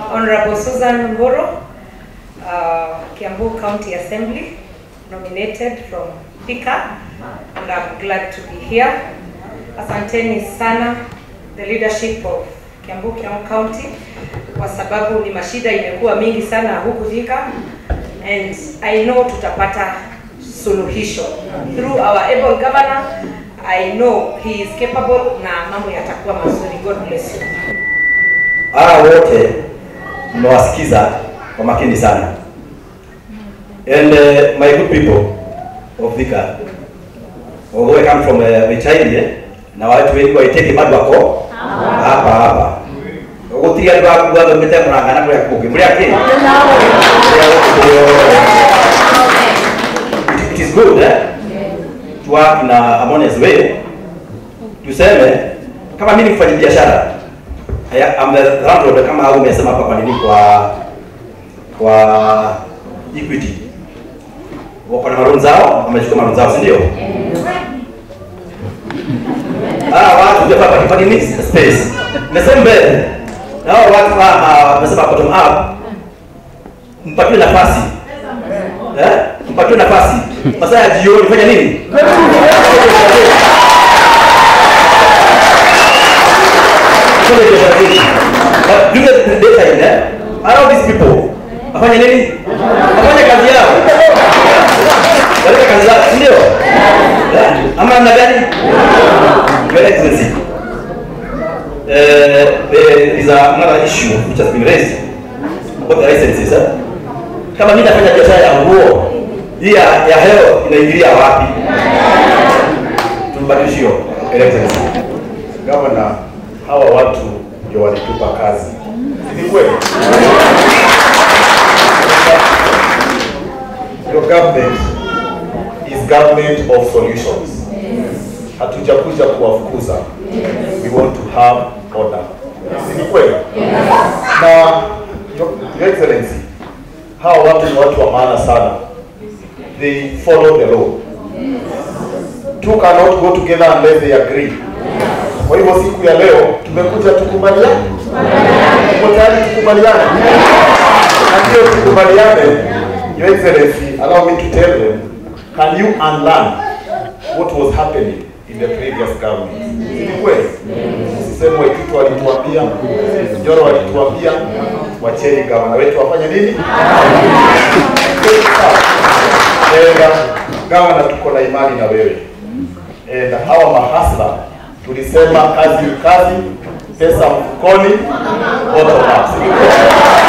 Honorable Susan Mburu, uh, Kiambu County Assembly, nominated from Thika, and I'm glad to be here. Asanteni sana the leadership of Kiambu County kwa sababu ni mashida imekuwa mingi sana huku Thika and I know tutapata suluhisho through our able governor. I know he is capable na mambo yatakuwa mazuri. God bless you. hawa wote mmewasikiza kwa makini sana and uh, my good people of Thika although I come from uh, Michaili na watu wengi waiteke bado wako hapa hapa gutiri andu akuga thomete murangana muria kungi muria ki it is good eh? to work in a harmonious way tuseme kama mimi ni mfanya biashara Haya, I'm the landlord kama au umesema hapa kwa nini kwa kwa Equity. Wako na maroon zao, wamechukua maroon zao, si ndio? Ah, watu ndio hapa kwa nini space. Nasema mbele. Na hao watu hapa wamesema bottom up. Mpatiwe nafasi. Eh? Mpatiwe nafasi. Masaa ya jioni fanya nini? But during the daytime, eh, allow these people wafanye nini? Wafanye kazi yao. Wafanye kazi zao, si ndio? Eh, Ama namna gani? Your Excellency, uh, there is another issue which has been raised about the licenses. Eh? Kama mimi nafanya biashara ya nguo, hii ya, ya heo inaingilia wapi? Tubadilishe hiyo, Your Excellency. Gavana, hawa watu ndio walitupa kazi, si ni kweli? Your government is government of solutions. Hatujakuja kuwafukuza, we want to have order, si ni kweli? Na Your Your Excellency, hawa watu ni watu wa maana sana, they follow the law. Two cannot go together unless they agree. Kwa hivyo siku ya leo tumekuja tukubaliane, tuko tayari tukubaliane, na ndio tukubaliane. Your Excellency, allow me to tell them, can you unlearn what was happening in the previous government? Ni kweli? Sisemu Waititu walituambia, Njoro walituambia, wacheni gavana wetu wafanye nini? Enda gavana, tuko na imani na wewe. Enda hawa mahasla tulisema kazi ni kazi, pesa mfukoni, bottom up. Si ni kweli?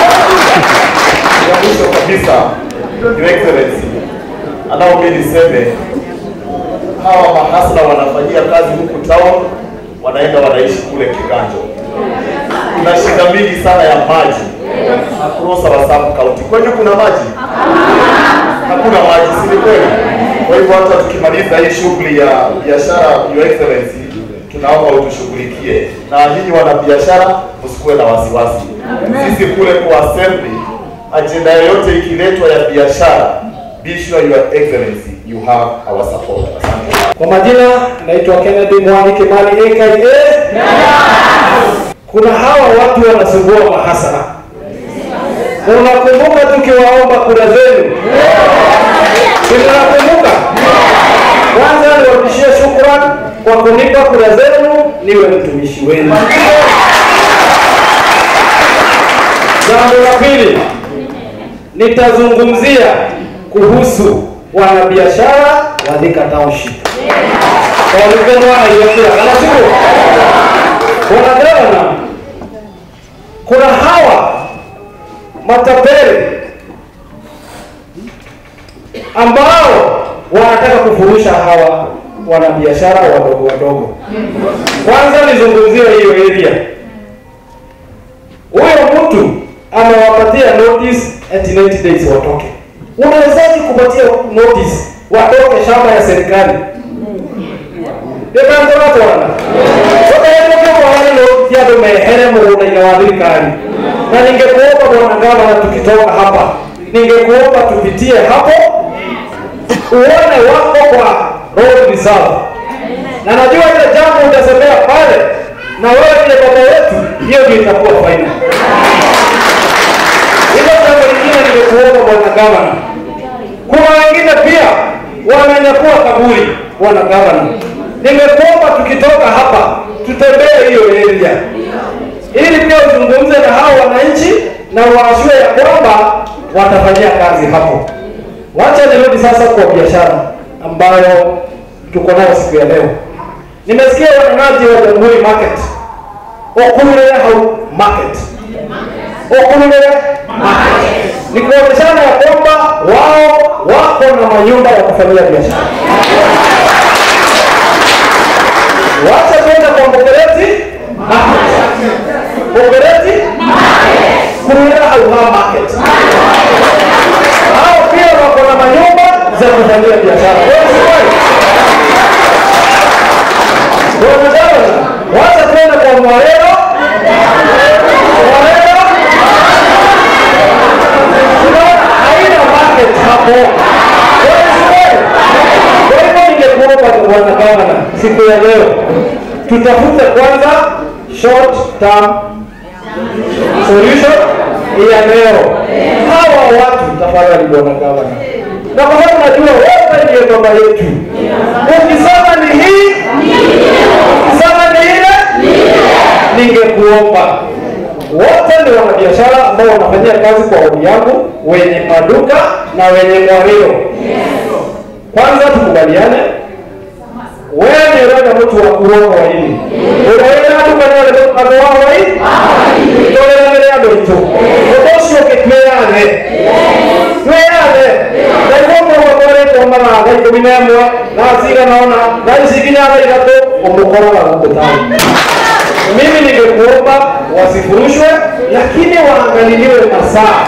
Ya mwisho kabisa, Your Excellency, allow me niseme hawa mahasla wanafanyia kazi huku town, wanaenda wanaishi kule Kiganjo. Kuna shida mingi sana ya maji across our sub county. Kwenu kuna maji? Hakuna maji, si ni kweli? Kwa hivyo hata tukimaliza hii shughuli ya biashara, Your Excellency, tunaomba utushughulikie, na nyinyi wanabiashara msikuwe na wasiwasi. Sisi kule kwa assembly, ajenda yoyote ikiletwa ya biashara, be sure Your Excellency you have our support. Asante. Kwa majina naitwa Kennedy Mwani Kimani aka kuna hawa watu wanasumbua mahasara. Unakumbuka tukiwaomba kura zenu? Tunakumbuka. Kwanza niwarudishie shukrani kwa kunipa kura zenu niwe mtumishi wenu. Jambo la pili, nitazungumzia kuhusu wanabiashara wa Thika Township. Walikuwa wanaiongea kama sio? Bwana Gavana, kuna hawa matapeli ambao wanataka kufurusha hawa wanabiashara wadogo wadogo. Kwanza nizungumzie hiyo area. Huyo mtu amewapatia notice at 90 days watoke. Unawezaje kupatia notice watoke shamba ya serikali? Ndĩkangũratwana ũkaĩtũke mwana no andũ mehere mũgũnda-inĩ wa thirikari na ningekuomba bwana gavana tukitoka hapa ningekuomba tupitie hapo uone wako kwa road reserve na najua ile jambo utasemea pale na wewe vile baba wetu hiyo ndio itakuwa faina gavana. Kuna wengine pia wamenyakua kaburi, bwana gavana. Ningekuomba tukitoka hapa tutembee hiyo area ili pia uzungumze na hao wananchi na waashue ya kwamba watafanyia kazi hapo. Wacha nirudi sasa kwa biashara ambayo tuko nayo siku ya leo. Nimesikia wanenaji wa Jamhuri Market, Okulule Hau Market, Okulule Market, ni kuonyeshana ya kwamba wao wako na manyumba ya kufanyia biashara. Wacha tuende kwa Mbogereti Market, Mbogereti Kulule Hau Market, hao pia wako na manyumba za kufanyia biashara. Wewe si kweli? Bwana gavana, wacha tuende kwa Mwarero. Mwarero, tunaona haina market hapo. Wewe si kweli? Kwa hivyo ningekuomba tu bwana gavana, siku ya leo tutafute kwanza short term solution ya leo. Hawa watu tafadhali, bwana gavana, na kwa sababu najua wote ndiyo baba yetu, ukisema ni hii ukisema ni ile, ningekuomba wote ni wanabiashara ambao wanafanyia kazi kwa odi yangu, wenye maduka na wenye mwario. Kwanza tukubaliane, wewe ni urenda mtu wa kurongo wa hili urenda duka ni wale andå wa hwai tåränagä re andå aitå å ndå å cio å kä twäyane twäyane naiguo måguo twarä mara thaa ikå mi na ĩmwe thaa ciganaona thaa ici nginya thaa ithatå å må koraga gå kå tani mimi ningekuomba wasifurushwe lakini waangaliliwe masaa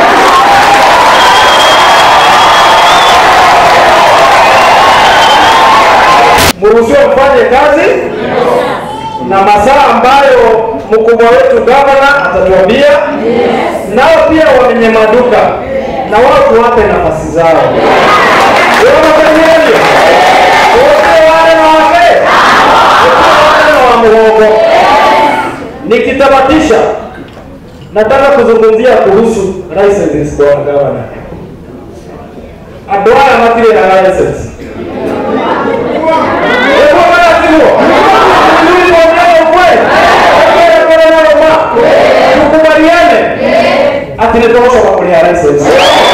mruhusiwe mfanye kazi na masaa ambayo mkubwa wetu gavana atatuambia nao pia wenye maduka na watu wape nafasi zao wanafanyavyo wote wale na wake wote wale wa muhogo nikitamatisha nataka kuzungumzia kuhusu licenses kwa gavana andå aya matirä na license Ekuwa maratibuo. Tuli kuongea ukweli. Ekuwa kuna nalo ma. Tukubaliane. Ati nitosha kwa kulia license.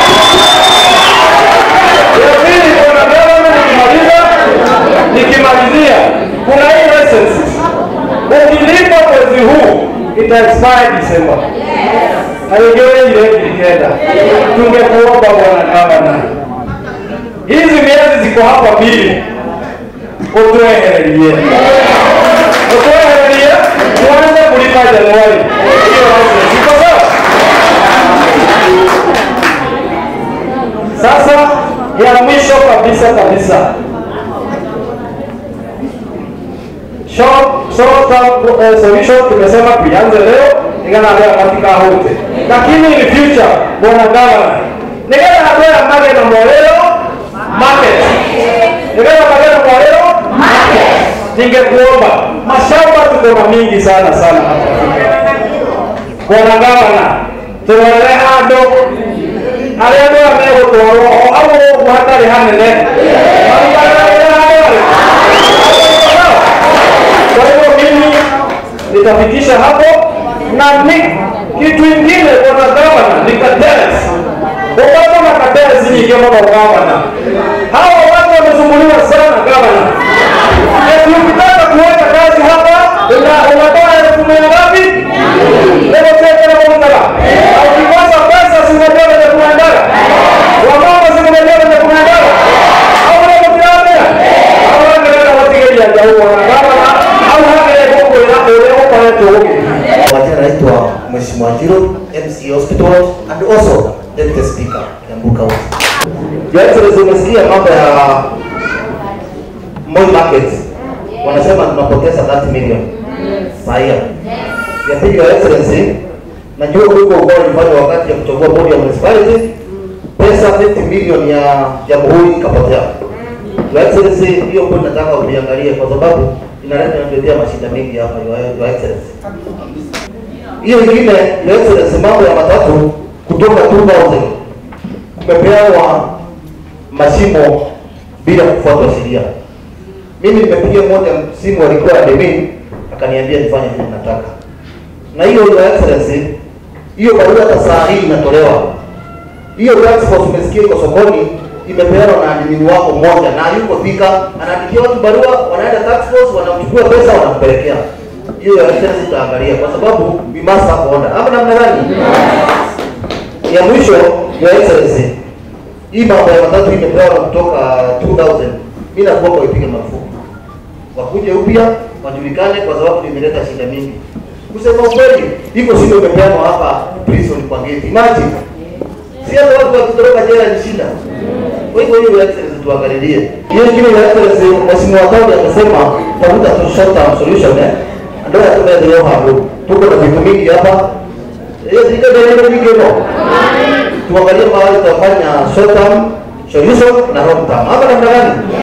Ya pili kuna gavana nikimaliza nikimalizia kuna hii license. Ukilipa mwezi huu ita expire December. Haigere ile ikenda. Tungekuomba bwana gavana. Hizi miezi ziko hapa mbili utwehererie utwehererie tuanze kulipa Januari. Hiyo license iko sawa? Sasa ya mwisho kabisa kabisa, short short term eh, solution tumesema tuianze leo ingana leo katika hote, lakini in future, bwana gavana, nigana hatoya mage na mwelelo market nigana mage na mwelelo ningekuomba mashamba tuko na mingi sana sana hapa bwana gavana turore handu aria andu aya megutwarwo o hau ũguo hatarĩ hanene marutanagĩra handũ kwa hivyo mimi nitafikisha hapo na ni kitu ingine bwana gavana ni cartels upate na cartels nyingi mno gavana hawa watu wamesumbuliwa sana gavana Eti ukitaka kuweka kazi hapa una- unatoa elfu mia ngapi? Leo cheke na kumtala. Na ukikosa pesa si unajua venye kunaendaga. Wamama si unajua venye kunaendaga. Au ndio mtiambia? Au ndio watigeria jau wanagana au hata huko ila ole huko yetu huko. Wajina naitwa Mheshimiwa Njiro, MC Hospital and also Deputy Speaker Kiambu County. Your Excellency, umesikia mambo ya Moi Market. Wanasema tunapoteza 30 million. Sahihi. Ya pili, Your Excellency, najua huko kwa ulifanya wakati ya kuchagua bodi ya municipality pesa 50 million ya jamhuri ikapotea. Your Excellency, hiyo point nataka uiangalie kwa sababu inaleta inatuletea mashida mengi hapa Your Your Excellency. Hiyo ingine Your Excellency, mambo ya matatu kutoka 2000 tumepewa mashimo bila kufuata sheria. Mimi nimepigia moja simu, alikuwa admin, akaniambia nifanye vile nataka, na hiyo your excellency, hiyo barua hata saa hii inatolewa. Hiyo task force umesikia iko sokoni, imepeanwa na admin wako mmoja, na yuko Thika, anaandikia watu barua, wanaenda task force, wanamchukua pesa, wanampelekea hiyo ya excellency tutaangalia, kwa sababu we must have order. Ama namna gani? Ya mwisho, your excellency, hii mambo ya matatu imepewa kutoka 2000 mimi nakuomba ipige marufuku, wakuje upya wajulikane, kwa sababu imeleta shida mingi. Kusema ukweli, iko shida imepeanwa hapa prison kwa gate. Imagine si hata watu wakitoroka jela ni shida. Kwa hivyo hiyo excellency tuangalilie. Hiyo kile ya excellency, mheshimiwa Kaudi amesema tafuta tu short term solution eh. Ndio tunaendelea hapo. Tuko na vitu mingi hapa. Hiyo zile ndio mingi no. Tuangalie mahali tutafanya short term solution na long term. Hapa namna gani?